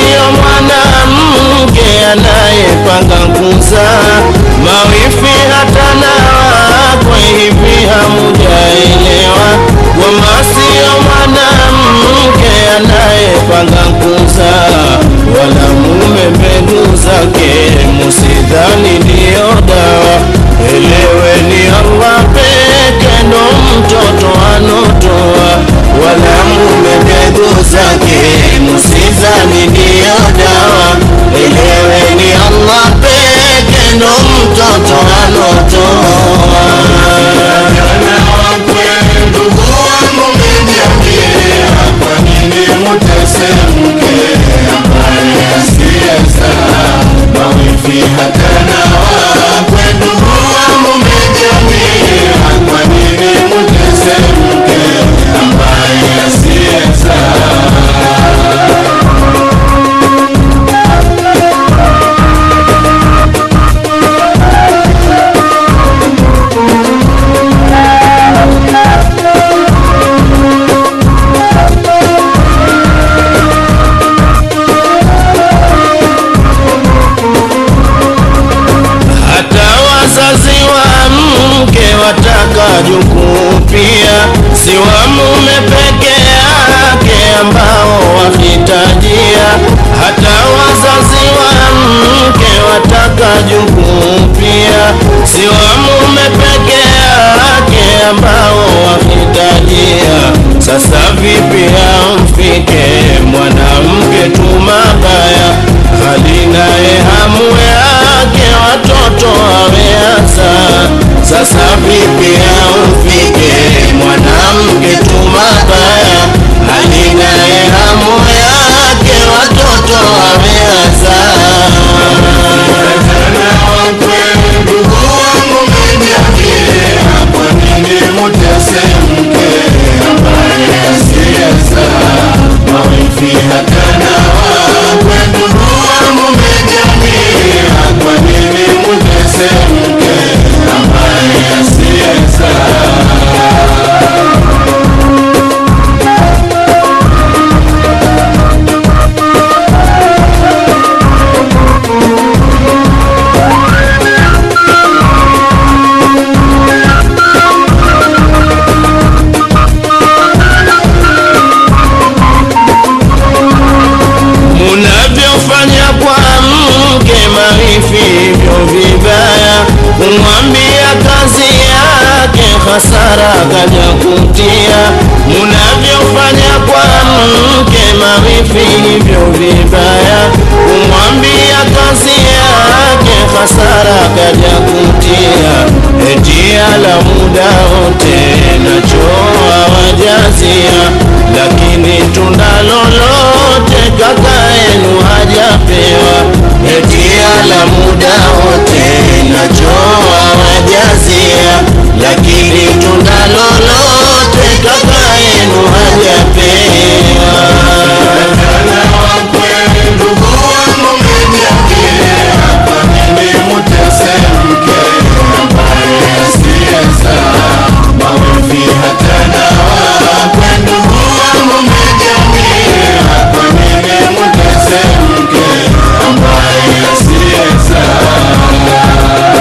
sio mwanamke anayepanga kuzaa mawifi hata na wakwe hivi hamujaelewa kwamba sio mwanamke anayepanga kuzaa wala mume mbegu zake musidhani ndiyo dawa eleweni Allah peke ndo mtoto anotoa wala mume mbegu zake musidhani ndiyo dawa eleweni Allah peke ndo mtoto anotoa ndugu wangu mniambie, kwa nini mutese mke ambaye asiyezaa? Mawifi hata na wakwe, ndugu wangu mniambie, kwa nini mutese mke ambaye asiyezaa? hata wazazi wa mke wataka jukuu pia, si wa mume peke yake ambao wahitajia. Hata wazazi wa mke wataka jukuu pia, si wa mume peke yake ambao wahitajia. Sasa vipi amfike mwanamke tu mabaya, hali naye hamu yake watoto ameaza. Sasa vipi amfike mwanamke tu mabaya, hali naye hamu yake watoto ameaza. Tena wakwe, ndugu wangu mniambie, kwa nini mutese mke ambaye asiyezaa? Mawifi hata na wakwe, ndugu wangu mniambie, kwa nini mutese mke ambaye asiyezaa? munavyofanya kwa mke marifi hivyo vibaya, kumwambia kazi yake hasara kaja kutia. Munavyofanya kwa mke marifi hivyo vibaya, kumwambia kazi yake hasara kaja kutia. Eti ala muda wote nachoa wajazia, lakini tunda lolote kaka yenu hajapewa. Eti ala muda wote nachoa wajazia, lakini tunda lolote kaka yenu hajapewa. Tena wakwe, ndugu wangu mniambie, kwa nini mutese mke ambaye asiyezaa? Mawifi hata na wakwe, ndugu wangu mniambie, kwa nini mutese mke ambaye asiyezaa?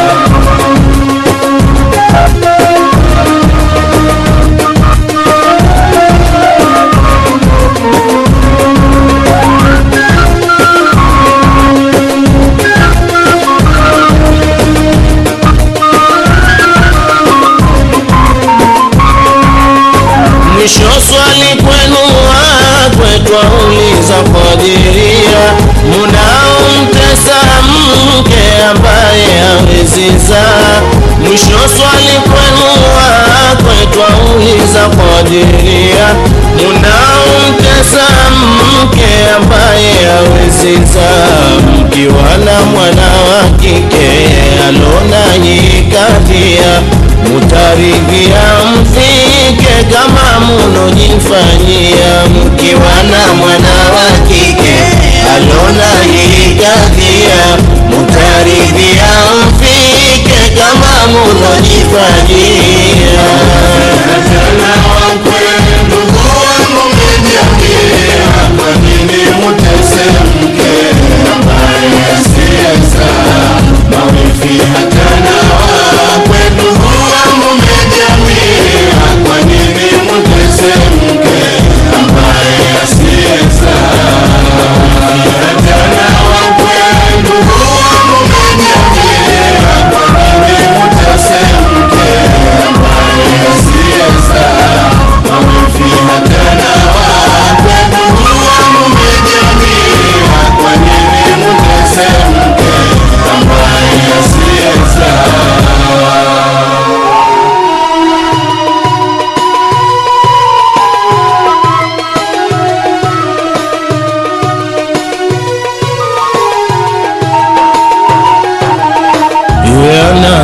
Mwisho swali kwenu wakwe twauliza Kadiria, munaomtesa mke ambaye hawezi zaa. Mwisho swali kwenu wakwe twauliza Kadiria, munaomtesa mke ambaye hawezi zaa. Mkiwa na mwana wa kike alona yikadhia, mutaridhia mfike kama munojifanyia. Mkiwa na mwana wa kike alona yikadhia, mutaridhia mfike kama munojifanyia. Tena wakwe, ndugu wangu mniambie, kwa nini mutese mke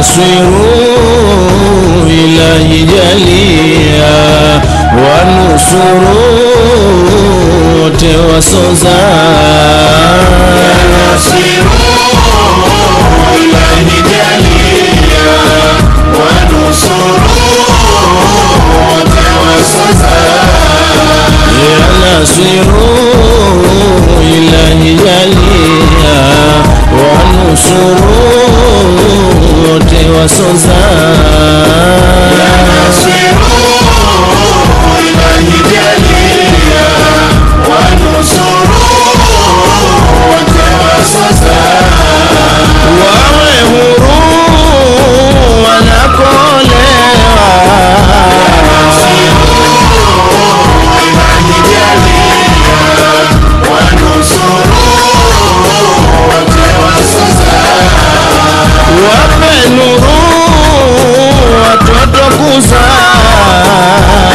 nasiru ilahi jalia wanusuru wote wasoza ya nasiru ilahi jalia wanusuru wote wasoza wawe huru wanakolewa wape nuru watoto kuzaa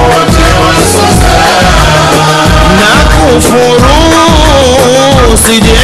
na kufuru sije